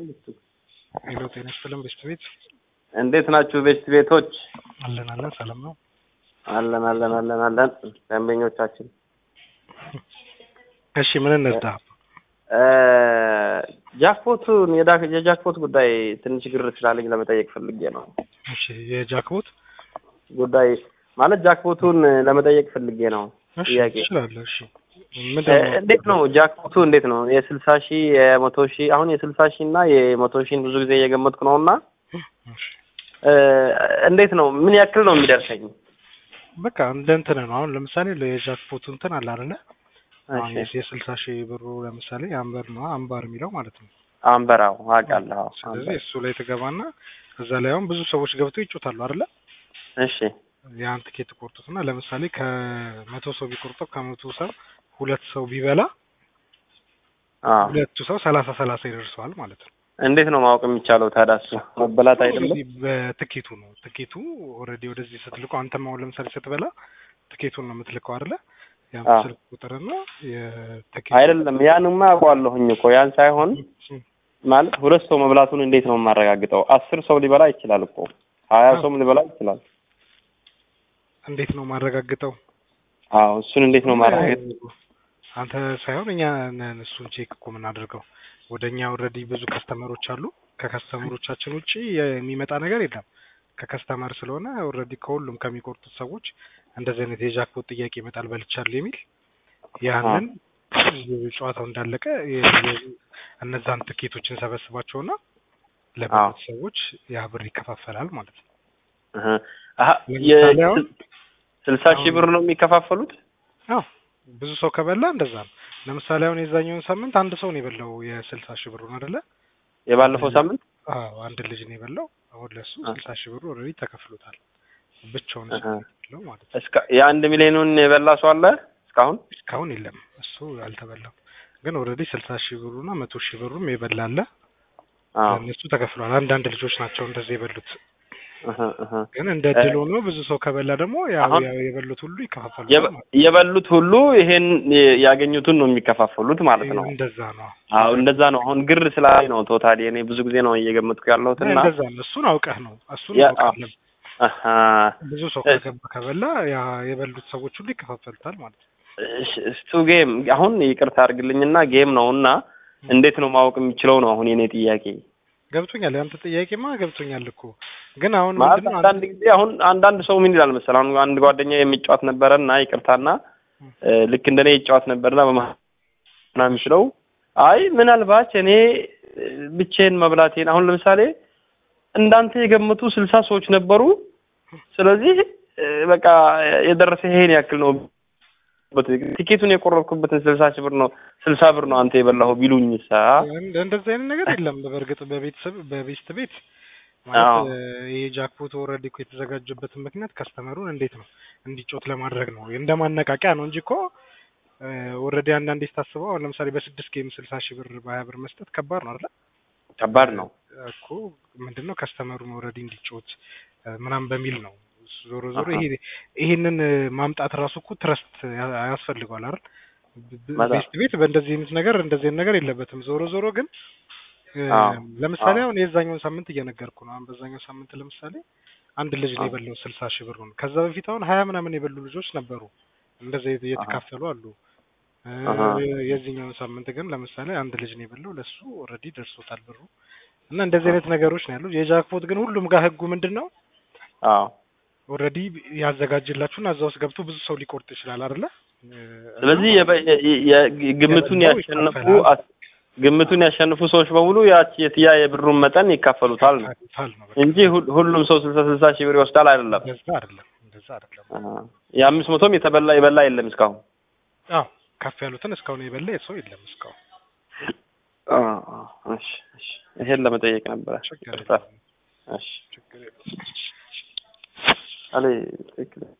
ሄሎ ጤና ይስጥልን ቤስት ቤት እንዴት ናችሁ ቤስት ቤቶች? አለን አለን ሰላም ነው አለን አለን አለን አለን ደንበኞቻችን እሺ ምን እንርዳ ጃክፖቱን የዳ- የጃክፖት ጉዳይ ትንሽ ግር ስላለኝ ለመጠየቅ ፈልጌ ነው። እሺ የጃክቦት ጉዳይ ማለት ጃክፖቱን ለመጠየቅ ፈልጌ ነው። እሺ ጥያቄ ትችላለህ እሺ እ፣ ምንድን ነው እንዴት ነው ጃክፖቱ እንዴት ነው? የስልሳ ሺህ የመቶ ሺህ አሁን የስልሳ ሺህ እና የመቶ ሺህን ብዙ ጊዜ እየገመትኩ ነው እና እሺ እ፣ እንዴት ነው ምን ያክል ነው የሚደርሰኝ? በቃ እንደ እንትን ነው አሁን ለምሳሌ የጃክፖቱ እንትን አለ አይደለ አሁን እሺ የስልሳ ሺህ ብሩ ለምሳሌ አምበር ነው አምባር የሚለው ማለት ነው አንበራው አውቃለሁ። ስለዚህ እሱ ላይ ትገባና እዛ ላይ አሁን ብዙ ሰዎች ገብተው ይጮታሉ አይደለ እሺ ያን ትኬት ቆርጡትና ለምሳሌ ከመቶ ሰው ቢቆርጠው ከመቶ ሰው ሁለት ሰው ቢበላ አዎ ሁለቱ ሰው ሰላሳ ሰላሳ ይደርሰዋል ማለት ነው። እንዴት ነው ማወቅ የሚቻለው ታዲያ? እሱ መበላት አይደለም? ኦልሬዲ በትኬቱ ነው ትኬቱ ኦልሬዲ ወደዚህ ስትልቀው አንተም አሁን ለምሳሌ ስትበላ ትኬቱን ነው የምትልከው አይደለ? ያን አዎ። ስልክ ቁጥርና የትኬት አይደለም ያንማ አውቀዋለሁኝ እኮ ያን ሳይሆን ማለት ሁለት ሰው መብላቱን እንዴት ነው የማረጋግጠው? አስር ሰው ሊበላ ይችላል እኮ ሀያ አዎ። ሰውም ሊበላ ይችላል። እንዴት ነው ማረጋግጠው? አዎ እሱን እንዴት ነው ማረጋገጥ? አንተ ሳይሆን እኛ ነን እሱን ቼክ እኮ የምናደርገው። ወደ እኛ ኦልሬዲ ብዙ ከስተመሮች አሉ። ከከስተመሮቻችን ውጪ የሚመጣ ነገር የለም። ከከስተመር ስለሆነ ኦልሬዲ ከሁሉም ከሚቆርጡት ሰዎች እንደዚህ አይነት የጃክፖት ጥያቄ ይመጣል በልቻለሁ የሚል ያንን ጨዋታው እንዳለቀ የ- የ- እነዛን ትኬቶችን ሰበስባቸውና ለበሉት ሰዎች ያ ብር ይከፋፈላል ማለት ነው። እህ። አሀ ለምሳሌ አሁን ስልሳ ሺህ ብር ነው የሚከፋፈሉት? አዎ ብዙ ሰው ከበላ እንደዛ ነው። ለምሳሌ አሁን የዛኛውን ሳምንት አንድ ሰው ነው የበላው የስልሳ ሺህ ብሩን አይደለ? የባለፈው ሳምንት አዎ አንድ ልጅ ነው የበላው። አሁን ለሱ አ- ስልሳ ሺህ ብሩ ኦልሬዲ ተከፍሎታል። ብቻውን እሱ አሃ። ነው የበላው ማለት ነው። እስከ የአንድ ሚሊዮኑን የበላ ሰው አለ እስካሁን? እስካሁን የለም እሱ አልተበላም። ግን ኦልሬዲ ስልሳ ሺህ ብሩና መቶ ሺህ ብሩም የበላ አለ። አዎ ለእነሱ ተከፍሏል። አንዳንድ ልጆች ናቸው እንደዚህ የበሉት። እህ እህ። ግን እንደ ድል ሆኖ ብዙ ሰው ከበላ ደግሞ ያው አሁን ያው የበሉት ሁሉ ይከፋፈሉ የበ- የበሉት ሁሉ ይሄን ያገኙትን ነው የሚከፋፈሉት ማለት ነው። እንደዛ ነው። አዎ እንደዛ ነው። አሁን ግር ስላለኝ ነው ቶታሊ እኔ ብዙ ጊዜ ነው እየገመትኩ ያለሁት እና እንደዛ ነው። እሱን አውቀህ ነው እሱን ያ- አውቃለን። አሀ። ብዙ ሰው እ- ከገባ ከበላ ያ የበሉት ሰዎች ሁሉ ይከፋፈሉታል ማለት ነው። እሺ፣ እሱ ጌም አሁን ይቅርታ አድርግልኝና ጌም ነው እና እንዴት ነው ማወቅ የሚችለው ነው አሁን የኔ ጥያቄ። ገብቶኛል። ያንተ ጥያቄማ ገብቶኛል እኮ ግን አሁን ማለት ምንድነው አንዳንድ ጊዜ አሁን አንዳንድ ሰው ምን ይላል መሰለህ አሁን አንድ ጓደኛ የሚጫወት ነበረና ይቅርታና እ፣ ልክ እንደኔ ይጫወት ነበርና በመሀል ምናምን የሚችለው አይ ምናልባት እኔ እ፣ ብቻዬን መብላቴን አሁን ለምሳሌ እንዳንተ የገመቱ ስልሳ ሰዎች ነበሩ። ስለዚህ እ፣ በቃ የደረሰ ይሄን ያክል ነው በትክክል ቲኬቱን የቆረጥኩበትን ስልሳ ሺህ ብር ነው ስልሳ ብር ነው አንተ የበላኸው ቢሉኝሳ እንደ እንደዚህ አይነት ነገር የለም። በእርግጥ በቤተሰብ በቤስት ቤት አዎ። ማለት እ፣ ይሄ ጃክፖት ኦልሬዲ እኮ የተዘጋጀበትን ምክንያት ከስተመሩን እንዴት ነው እንዲጮት ለማድረግ ነው እንደ ማነቃቂያ ነው እንጂ እኮ ኦልሬዲ አንዳንዴ ስታስበው አሁን ለምሳሌ በስድስት ጌም ስልሳ ሺህ ብር በሀያ ብር መስጠት ከባድ ነው አይደል? ከባድ ነው። እኮ ምንድነው ከስተመሩን ኦልሬዲ እንዲጮት እ፣ ምናምን በሚል ነው። ዞሮ ዞሮ አሃ። ይሄ ይሄንን እ፣ ማምጣት ራሱ እኮ ትረስት ያ- ያስፈልገዋል አይደል? ብ- በጣም። ቤስት ቤት በእንደዚህ አይነት ነገር እንደዚህ አይነት ነገር የለበትም። ዞሮ ዞሮ ግን እ፣ አዎ። ለምሳሌ አዎ። አሁን የዛኛውን ሳምንት እየነገርኩ ነው። አሁን በዛኛው ሳምንት ለምሳሌ አንድ ልጅ ነው አዎ። የበላው ስልሳ ሺህ ብሩን። ከዛ በፊት አሁን ሀያ ምናምን የበሉ ልጆች ነበሩ እንደዚህ የት- የተካፈሉ አሉ። እ፣ አሃ። የዚህኛውን ሳምንት ግን ለምሳሌ አንድ ልጅ ነው የበላው ለሱ ኦልሬዲ ደርሶታል ብሩ እና እንደዚህ አይነት ነገሮች ነው ያሉት። የጃክፖት ግን ሁሉም ጋር ህጉ ምንድን ነው አዎ። ኦልሬዲ ያዘጋጅላችሁና እዛ ውስጥ ገብቶ ብዙ ሰው ሊቆርጥ ይችላል አይደለ? እ፣ ስለዚህ የበ- የ- የ- ግምቱን የበላው ያሸነፉ ይካፈላል። አስ- ግምቱን ያሸነፉ ሰዎች በሙሉ ያቺ የትያ የብሩን መጠን ይካፈሉታል ነው ይካፈሉታል ነው በቃ። እንጂ ሁ- ሁሉም ሰው ስልሳ ስልሳ ሺህ ብር ይወስዳል አይደለም። እንደዛ አይደለም፣ እንደዛ አይደለም። አዎ። የአምስት መቶም የተበላ የበላ የለም እስካሁን። አዎ ከፍ ያሉትን እስካሁን የበላ ሰው የለም እስካሁን። አዎ፣ አዎ። እሺ፣ እሺ። ይሄን ለመጠየቅ ነበረ። ችግር ይቅርታ። የለም፣ እሺ። ችግር የለም። አለ ትክክል